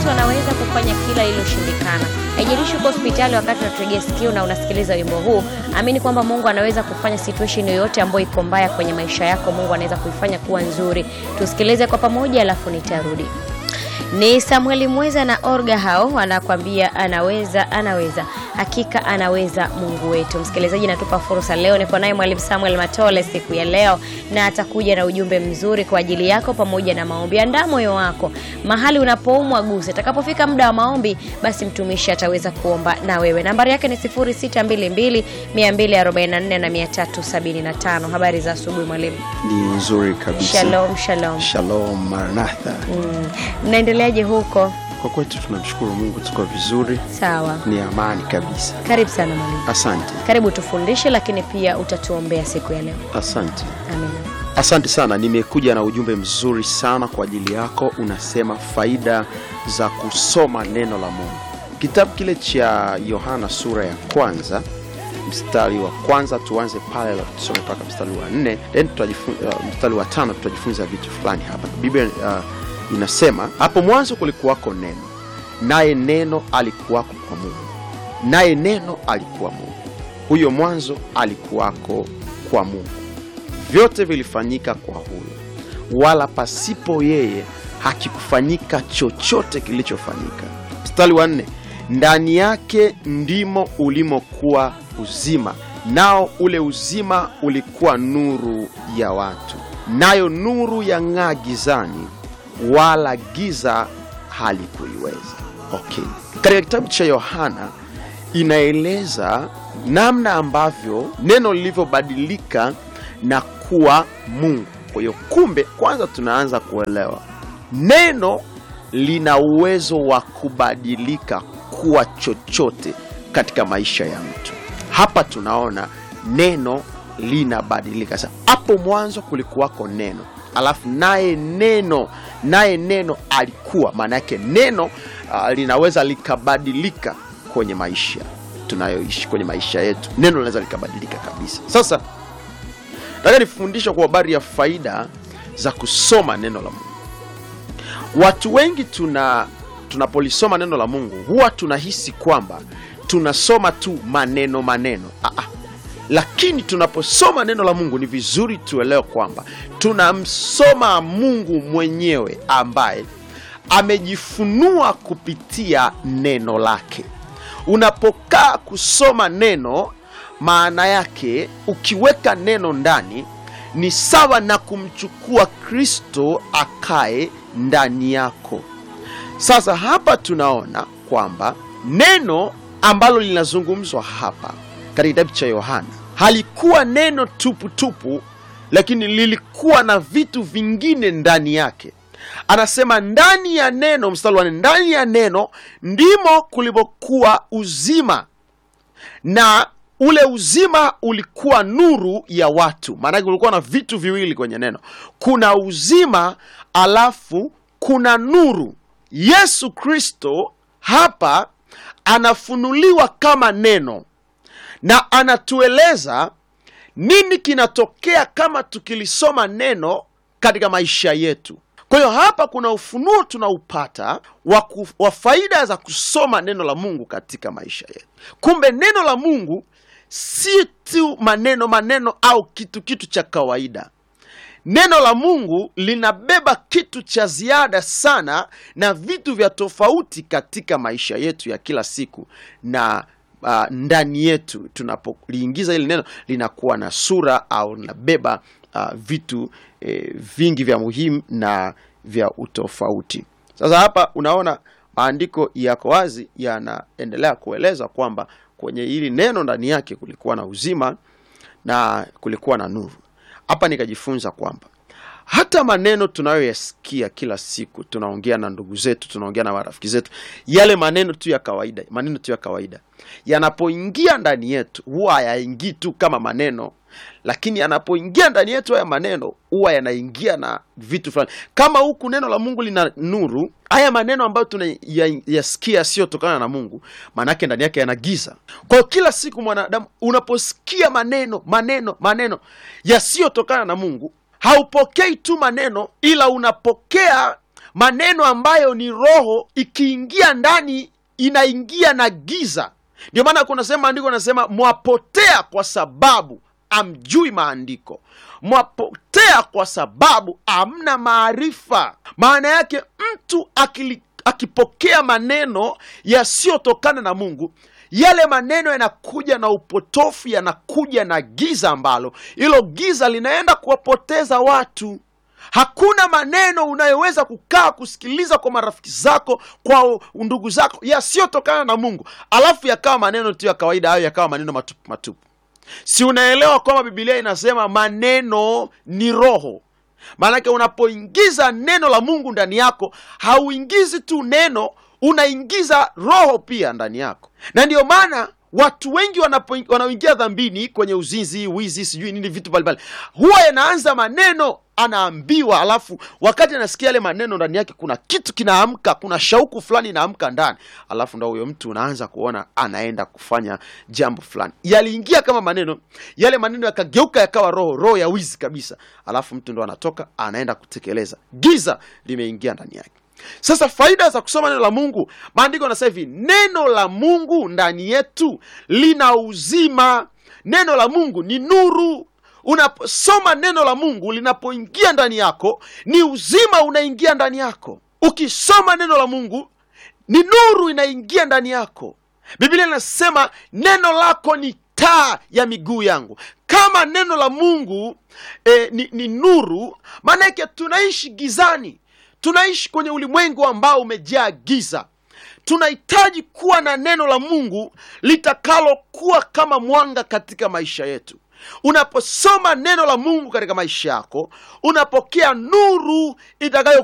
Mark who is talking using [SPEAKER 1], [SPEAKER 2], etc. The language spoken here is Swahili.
[SPEAKER 1] Yesu anaweza kufanya kila lililoshindikana. Haijalishi uko hospitali wakati unategea sikio na unasikiliza wimbo huu, amini kwamba Mungu anaweza kufanya situation yoyote ambayo iko mbaya kwenye maisha yako, Mungu anaweza kuifanya kuwa nzuri. Tusikilize kwa pamoja, alafu nitarudi. Ni Samueli Mweza na Orga hao wanakwambia anaweza, anaweza, hakika anaweza Mungu wetu. Msikilizaji, natupa fursa leo, niko naye Mwalimu Samuel Matole siku ya leo, na atakuja na ujumbe mzuri kwa ajili yako pamoja na maombi. Andaa moyo wako mahali unapoumwa, guse. Atakapofika muda wa maombi, basi mtumishi ataweza kuomba na wewe. Nambari yake ni 0622 244 na 375. Habari za asubuhi mwalimu.
[SPEAKER 2] Ni nzuri kabisa.
[SPEAKER 1] Shalom, shalom.
[SPEAKER 2] Shalom Maranatha.
[SPEAKER 1] Mm. Mnaendeleaje huko?
[SPEAKER 2] Kwa kwetu tunamshukuru Mungu, tuko vizuri,
[SPEAKER 1] Sawa.
[SPEAKER 2] ni amani kabisa.
[SPEAKER 1] Karibu sana mwalimu.
[SPEAKER 2] Asante,
[SPEAKER 1] Karibu tufundishe, lakini pia utatuombea siku ya leo.
[SPEAKER 2] asante,
[SPEAKER 1] Amina.
[SPEAKER 2] asante sana. Nimekuja na ujumbe mzuri sana kwa ajili yako, unasema faida za kusoma neno la Mungu. Kitabu kile cha Yohana sura ya kwanza mstari wa kwanza tuanze pale, alafu tusome mpaka mstari wa nne then tutajifunza uh, mstari wa tano tutajifunza vitu fulani hapa. Biblia uh, inasema hapo mwanzo kulikuwako neno, naye neno alikuwako kwa Mungu, naye neno alikuwa Mungu. Huyo mwanzo alikuwako kwa Mungu. Vyote vilifanyika kwa huyo, wala pasipo yeye hakikufanyika chochote kilichofanyika. Mstari wa nne, ndani yake ndimo ulimokuwa uzima, nao ule uzima ulikuwa nuru ya watu, nayo nuru yang'aa gizani, wala giza halikuiweza. Okay, katika kitabu cha Yohana inaeleza namna ambavyo neno lilivyobadilika na kuwa Mungu. Kwa hiyo kumbe, kwanza tunaanza kuelewa neno lina uwezo wa kubadilika kuwa chochote katika maisha ya mtu. Hapa tunaona neno linabadilika. Sasa hapo mwanzo kulikuwako neno, alafu naye neno naye neno alikuwa, maana yake neno uh, linaweza likabadilika kwenye maisha tunayoishi, kwenye maisha yetu, neno linaweza likabadilika kabisa. Sasa nataka nifundisha kwa habari ya faida za kusoma neno la Mungu. Watu wengi tuna tunapolisoma neno la Mungu huwa tunahisi kwamba tunasoma tu maneno maneno. Aa, lakini tunaposoma neno la Mungu ni vizuri tuelewe kwamba tunamsoma Mungu mwenyewe ambaye amejifunua kupitia neno lake. Unapokaa kusoma neno, maana yake ukiweka neno ndani ni sawa na kumchukua Kristo akae ndani yako. Sasa hapa tunaona kwamba neno ambalo linazungumzwa hapa katika kitabu cha Yohana halikuwa neno tupu tupu, lakini lilikuwa na vitu vingine ndani yake. Anasema ndani ya neno, mstari wa nne, ndani ya neno ndimo kulivyokuwa uzima, na ule uzima ulikuwa nuru ya watu. Maanake kulikuwa na vitu viwili kwenye neno, kuna uzima alafu kuna nuru. Yesu Kristo hapa anafunuliwa kama neno na anatueleza nini kinatokea kama tukilisoma neno katika maisha yetu. Kwa hiyo hapa kuna ufunuo tunaupata wa, ku, wa faida za kusoma neno la Mungu katika maisha yetu. Kumbe neno la Mungu si tu maneno maneno au kitu kitu cha kawaida. Neno la Mungu linabeba kitu cha ziada sana na vitu vya tofauti katika maisha yetu ya kila siku na uh, ndani yetu tunapoliingiza hili neno linakuwa na sura au linabeba uh, vitu eh, vingi vya muhimu na vya utofauti. Sasa hapa unaona maandiko yako wazi, yanaendelea kueleza kwamba kwenye hili neno ndani yake kulikuwa na uzima na kulikuwa na nuru. Hapa nikajifunza kwamba hata maneno tunayoyasikia kila siku, tunaongea na ndugu zetu, tunaongea na marafiki zetu, yale maneno tu ya kawaida, maneno tu ya kawaida yanapoingia ndani yetu huwa hayaingii tu kama maneno, lakini yanapoingia ndani yetu haya maneno huwa yanaingia na vitu fulani. Kama huku neno la Mungu lina nuru, haya maneno ambayo tunayasikia yasiyotokana na Mungu, maanake ndani yake yana giza. Kwa hiyo kila siku mwanadamu unaposikia maneno maneno maneno yasiyotokana na Mungu haupokei tu maneno ila unapokea maneno ambayo ni roho ikiingia ndani inaingia na giza ndio maana kuna sehemu maandiko anasema mwapotea kwa sababu amjui maandiko mwapotea kwa sababu amna maarifa maana yake mtu akili, akipokea maneno yasiyotokana na mungu yale maneno yanakuja na upotofu yanakuja na giza ambalo hilo giza linaenda kuwapoteza watu hakuna maneno unayoweza kukaa kusikiliza kwa marafiki zako kwa ndugu zako yasiyotokana na mungu alafu yakawa maneno tu ya kawaida hayo yakawa maneno matupu matupu si unaelewa kwamba bibilia inasema maneno ni roho maanake unapoingiza neno la mungu ndani yako hauingizi tu neno unaingiza roho pia ndani yako na ndiyo maana watu wengi wanapo- wanaoingia dhambini kwenye uzinzi wizi sijui nini vitu mbalimbali huwa yanaanza maneno anaambiwa alafu wakati anasikia yale maneno ndani yake kuna kitu kinaamka kuna shauku fulani inaamka ndani alafu ndo huyo mtu unaanza kuona anaenda kufanya jambo fulani yaliingia kama maneno yale maneno yakageuka yakawa roho roho ya wizi kabisa alafu mtu ndo anatoka anaenda kutekeleza giza limeingia ndani yake sasa faida za kusoma neno la mungu maandiko anasema hivi neno la mungu ndani yetu lina uzima neno la mungu ni nuru unaposoma neno la mungu linapoingia ndani yako ni uzima unaingia ndani yako ukisoma neno la mungu ni nuru inaingia ndani yako biblia inasema neno lako ni taa ya miguu yangu kama neno la mungu eh, ni, ni nuru maanake tunaishi gizani tunaishi kwenye ulimwengu ambao umejaa giza tunahitaji kuwa na neno la mungu litakalokuwa kama mwanga katika maisha yetu unaposoma neno la mungu katika maisha yako unapokea nuru itakayo